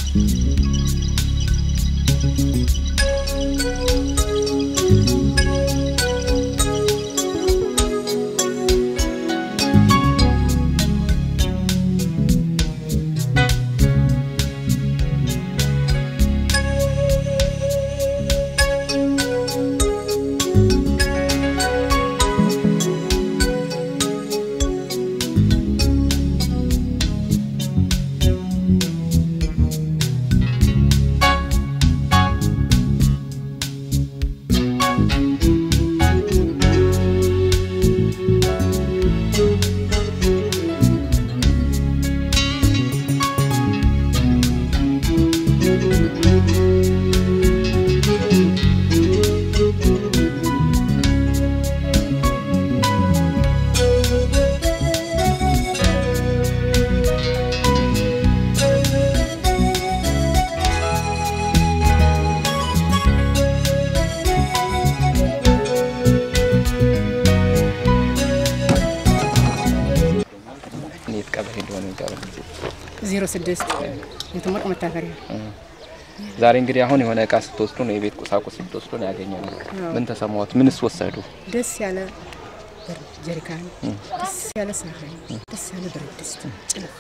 የት ቀበሌ እንደሆነ ቀበሌ ዜሮ ስድስት የተሞቅ መታፈሪያ ዛሬ እንግዲህ አሁን የሆነ እቃ ስትወስዱ ነው የቤት ቁሳቁስ ስትወስዱ ነው ያገኘ ነው። ምን ተሰማዎት? ምንስ ወሰዱ? ደስ ያለ በር ጀሪካን፣ ደስ ያለ ሳህን፣ ደስ ያለ ብረት ድስት፣ ጭልፋ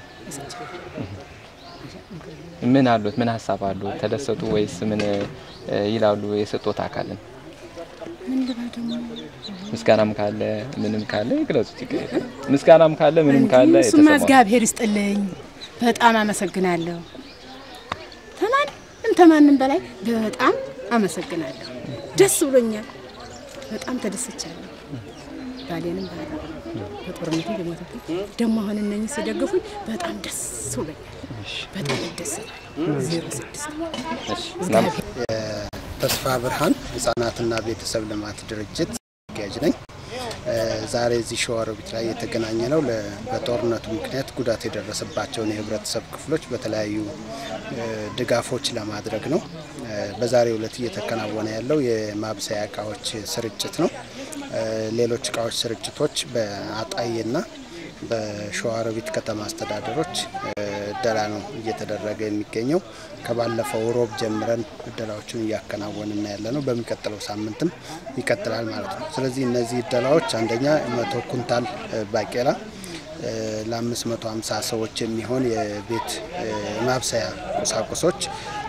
ምን አሉት? ምን ሀሳብ አሉ? ተደሰቱ ወይስ ምን እ, ይላሉ? የሰጡት አካልን ምን ልበል ደግሞ ምስጋናም ካለ ምንም ካለ ይግለጹት። ችግር የለም። ምስጋናም ካለ ምንም ካለ እሱማ የተሰማዎት እግዚአብሔር ይስጥልኝ። በጣም አመሰግናለሁ። ተማንም ተማንም በላይ በጣም አመሰግናለሁ። ደስ ብሎኛል። በጣም ተደስቻለሁ። ባሌንም ባላ በጦርነቱ የሞተብኝ ደግሞ አሁን እነኝህ ሲደግፉኝ በጣም ደስ ብሎኛል። በጣም ይደሰታል። ዜሮ ስድስት እሺ፣ እናም- ተስፋ ብርሃን ህጻናትና ቤተሰብ ልማት ድርጅት አጋዥ ነኝ። እ፣ ዛሬ እዚህ ሸዋሮቢት ላይ የተገናኘ ነው ለ- በጦርነቱ ምክንያት ጉዳት የደረሰባቸውን የህብረተሰብ ክፍሎች በተለያዩ እ፣ ድጋፎች ለማድረግ ነው። እ፣ በዛሬው ዕለት እየተከናወነ ያለው የማብሰያ እቃዎች ስርጭት ነው። እ፣ ሌሎች እቃዎች ስርጭቶች በአጣዬና በሸዋሮቢት ከተማ አስተዳደሮች እ፣ እደላ ነው እየተደረገ የሚገኘው። ከባለፈው ሮብ ጀምረን እደላዎቹን እያከናወንን ያለ ነው። በሚቀጥለው ሳምንትም ይቀጥላል ማለት ነው። ስለዚህ እነዚህ እደላዎች አንደኛ መቶ ኩንታል እ፣ ባቄላ እ፣ ለ550 ሰዎች የሚሆን የቤት እ፣ ማብሰያ ቁሳቁሶች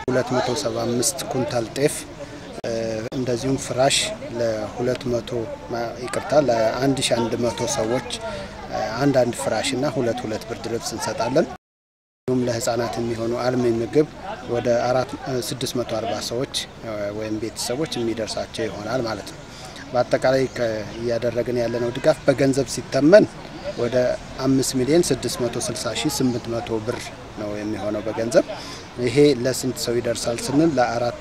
275 ኩንታል ጤፍ እ፣ እንደዚሁም ፍራሽ ለ200 ማ- ይቅርታ ለ1100 ሰዎች እ፣ አንዳንድ ፍራሽ እና ሁለት ሁለት ብርድ ልብስ እንሰጣለን። እንዲሁም ለህፃናት የሚሆኑ አልሚ ምግብ ወደ አራት እ፣ 640 ሰዎች እ፣ ወይም ቤተሰቦች የሚደርሳቸው ይሆናል ማለት ነው። በአጠቃላይ ከ- እያደረግን ያለነው ድጋፍ በገንዘብ ሲተመን ወደ 5 ሚሊዮን 660 ሺህ 800 ብር ነው የሚሆነው በገንዘብ ይሄ ለስንት ሰው ይደርሳል ስንል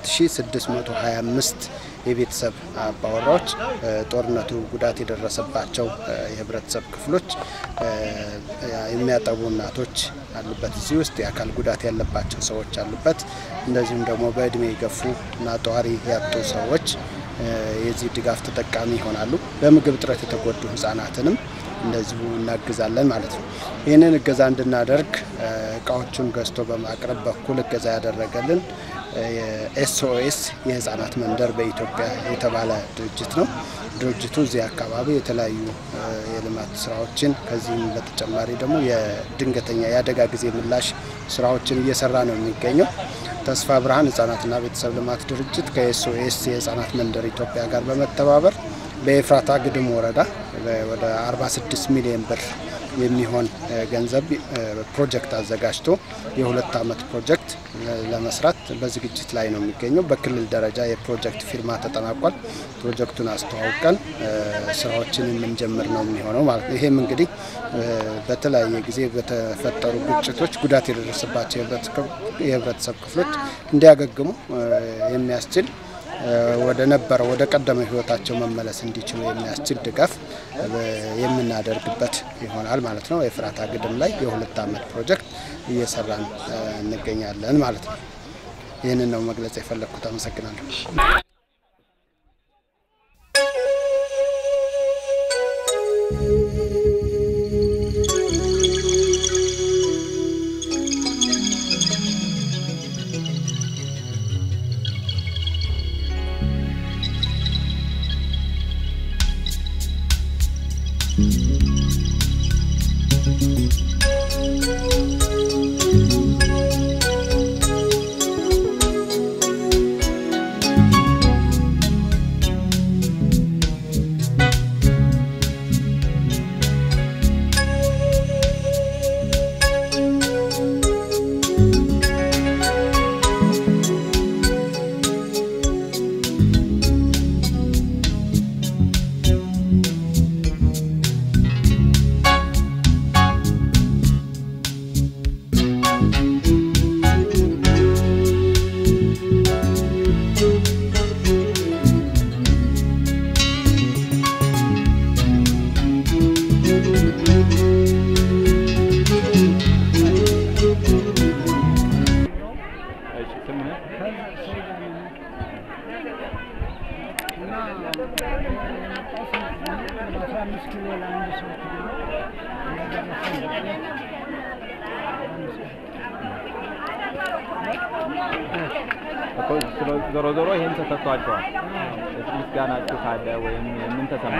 ለ4625 የቤተሰብ አባወራዎች እ፣ ጦርነቱ ጉዳት የደረሰባቸው እ፣ የህብረተሰብ ክፍሎች እ፣ የሚያጠቡ እናቶች አሉበት እዚህ ውስጥ የአካል ጉዳት ያለባቸው ሰዎች አሉበት። እንደዚሁም ደግሞ በእድሜ የገፉ እና ጧሪ ያጡ ሰዎች እ፣ የዚህ ድጋፍ ተጠቃሚ ይሆናሉ። በምግብ እጥረት የተጎዱ ህጻናትንም እንደዚሁ እናግዛለን ማለት ነው። ይህንን እገዛ እንድናደርግ እ፣ እቃዎቹን ገዝቶ በማቅረብ በኩል እገዛ ያደረገልን የኤስኦኤስ የህፃናት መንደር በኢትዮጵያ የተባለ ድርጅት ነው። ድርጅቱ እዚህ አካባቢ የተለያዩ እ፣ የልማት ስራዎችን ከዚህም በተጨማሪ ደግሞ የድንገተኛ የአደጋ ጊዜ ምላሽ ስራዎችን እየሰራ ነው የሚገኘው። ተስፋ ብርሃን ህጻናትና ቤተሰብ ልማት ድርጅት ከኤስኦኤስ የህፃናት መንደር ኢትዮጵያ ጋር በመተባበር በኤፍራታ ግድም ወረዳ በ- ወደ 46 ሚሊዮን ብር የሚሆን እ፣ ገንዘብ እ፣ ፕሮጀክት አዘጋጅቶ የሁለት ዓመት ፕሮጀክት እ፣ ለመስራት በዝግጅት ላይ ነው የሚገኘው። በክልል ደረጃ የፕሮጀክት ፊርማ ተጠናቋል። ፕሮጀክቱን አስተዋውቀን እ፣ ስራዎችን የምንጀምር ነው የሚሆነው ማለት ነው። ይሄም እንግዲህ እ፣ በተለያየ ጊዜ በተፈጠሩ ግጭቶች ጉዳት የደረሰባቸው የህብረተሰብ- የህብረተሰብ ክፍሎች እንዲያገግሙ እ፣ የሚያስችል እ፣ ወደ ነበረው ወደ ቀደመ ህይወታቸው መመለስ እንዲችሉ የሚያስችል ድጋፍ እ፣ የምናደርግበት ይሆናል ማለት ነው። የፍራታ ግድም ላይ የሁለት ዓመት ፕሮጀክት እየሰራን እ፣ እንገኛለን ማለት ነው። ይህንን ነው መግለጽ የፈለግኩት። አመሰግናለሁ። ዞሮ ዞሮ ይሄን ተሰጥቷቸዋል። ምስጋናችሁ ካለ ወይም ምን ተሰማ?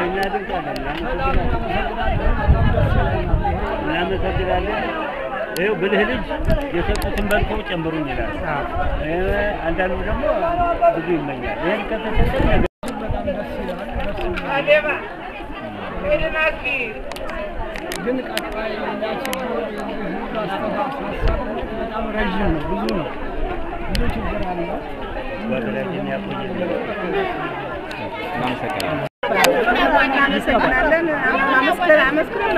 እናመሰግናለን። ይኸው ብልህ ልጅ የሰጡትን በልተው ጨምሩኝ ይላል። አንዳንዱ ደግሞ ብዙ ይመኛል። ይህን ከተሰጠን ነገር ግን ቀጣይ ሌላ ችግር የህዝብ አስተሳሰብ በጣም ረዥም ነው፣ ብዙ ነው፣ ብዙ ችግር አለው። ወገላችን ያቆየልን። እናመሰግናለን። እናመሰግናለን። አመስግን አመስግን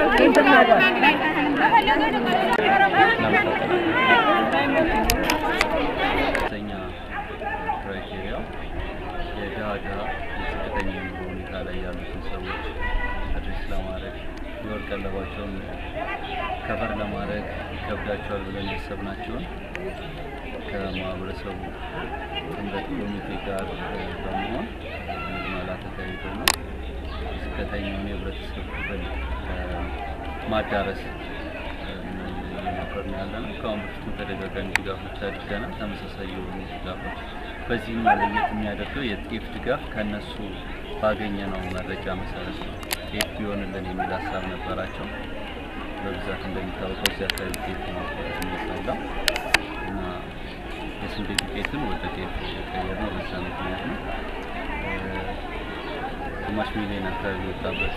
ከፍተኛ ክራይቴሪያው የድሃ ድሃ የዝቅተኛ የኑሮ ሁኔታ ላይ ያሉትን ሰዎች አድሬስ ለማድረግ የወር ቀለባቸውን ከበር ለማድረግ ይከብዳቸዋል ብለን ያሰብናቸውን ከማህበረሰቡ ጥምረት ኮሚቴ ጋር እ፣ በመሆን ምልመላ ተካሂዶ ነው ዝቅተኛውን የህብረተሰብ ክፍል እ፣ ማዳረስ እየሞከርን ያለ ነው። ከአሁን በፊትም ተደጋጋሚ ድጋፎች አድርገናል። ተመሳሳይ የሆኑ ድጋፎች በዚህኛው ለየት የሚያደርገው የጤፍ ድጋፍ ከነሱ ባገኘነው መረጃ መሰረት ነው። ጤፍ ቢሆንልን የሚል ሀሳብ ነበራቸው። በብዛት እንደሚታወቀው እዚህ አካባቢ ጤፍ ነው የሚበላው እና የስንዴ ዱቄትን ወደ ጤፍ የቀየርነው በዛ ምክንያት ነው። እ፣ ግማሽ ሚሊዮን አካባቢ የወጣበት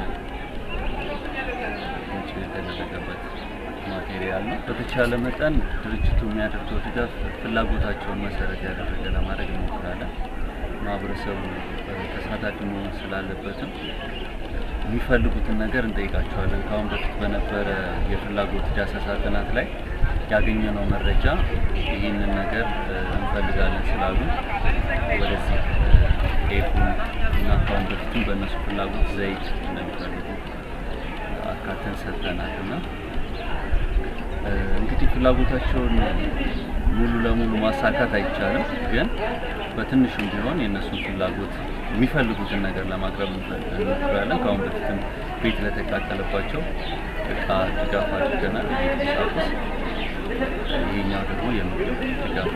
ወጪ የተደረገበት ማቴሪያል ነው። በተቻለ መጠን ድርጅቱ የሚያደርገው ድጋፍ ፍላጎታቸውን መሰረት ያደረገ ለማድረግ እንሞክራለን። ማህበረሰቡ እ፣ ተሳታፊ መሆን ስላለበትም የሚፈልጉትን ነገር እንጠይቃቸዋለን። ከአሁን በፊት በነበረ የፍላጎት ዳሰሳ ጥናት ላይ ያገኘነው መረጃ ይህንን ነገር እ፣ እንፈልጋለን ስላሉ ወደዚህ ጤፉን እና ከአሁን በፊትም በእነሱ ፍላጎት ዘይት እንደሚፈልጉ አካተን ሰጥተናል እና እ፣ እንግዲህ ፍላጎታቸውን ሙሉ ለሙሉ ማሳካት አይቻልም፣ ግን በትንሹም ቢሆን የእነሱን ፍላጎት የሚፈልጉትን ነገር ለማቅረብ እንፈ- እንሞክራለን። ከአሁን በፊትም ቤት ለተቃጠለባቸው እቃ ድጋፍ አድርገናል፣ የቤት ቁሳቁስ። ይሄኛው ደግሞ የምግብ ድጋፍ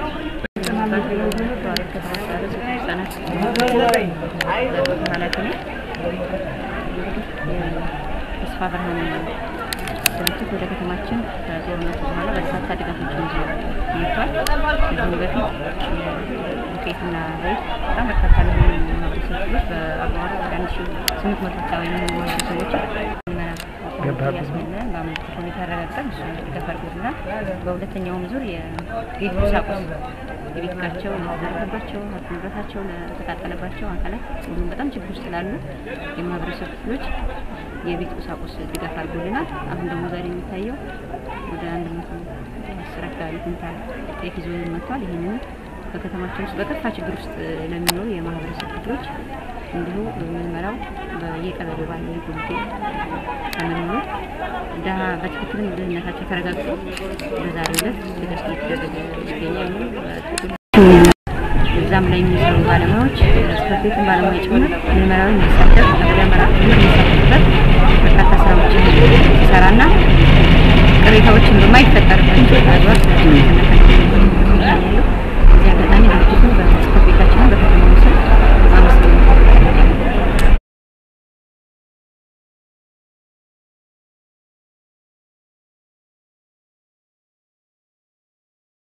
ኃላፊ ነኝ። ተስፋ ብርሃን ድርጅት ወደ ከተማችን ከጦርነቱ በኋላ በርካታ ድጋፎችን ይዞ መጥቷል። ከዚህም በፊት ዱቄትና ዘይት በጣም በርካታ ለሆኑ ማህበረሰብ ክፍሎች በአቧራ ወደ አንድ ሺ ስምንት መቶ አካባቢ የሚሆኑ ማህበረሰቦች ያስመለን በአመልክት ሁኔታ ያረጋግጠን እሱ ድጋፍ አድርጎልናል። በሁለተኛውም ዙር የቤት ቁሳቁስ የቤት እቃቸው ለተዘረፈባቸው ሀብት ንብረታቸው ለተቃጠለባቸው አካላት እንዲሁም በጣም ችግር ውስጥ ላሉ የማህበረሰብ ክፍሎች የቤት ቁሳቁስ ድጋፍ አድርጎልናል። አሁን ደግሞ ዛሬ የሚታየው ወደ አንድ መቶ አስር አካባቢ ኩንታል ጤፍ ይዞ መጥቷል። ይህንን በከተማችን ውስጥ በከፋ ችግር ውስጥ ለሚኖሩ የማህበረሰብ ክፍሎች እንዲሁ ምንመራው በየቀበሌው ባለው የኮሚቴ ተመልምሎ ድሀ በትክክልም ድህነታቸው ተረጋግጦ በዛሬው ዕለት ድጋፍ እየተደረገ ይገኛል። በትክክል እዛም ላይ የሚሰሩ ባለሙያዎች ጽሕፈት ቤትን ባለሙያ ጭምር ምርመራዊ እንዲሳተፍ ቀበሌ አመራር እንዲሳተፍበት በርካታ ስራዎችን ሲሰራና ቅሬታዎችን በማይፈጠርበት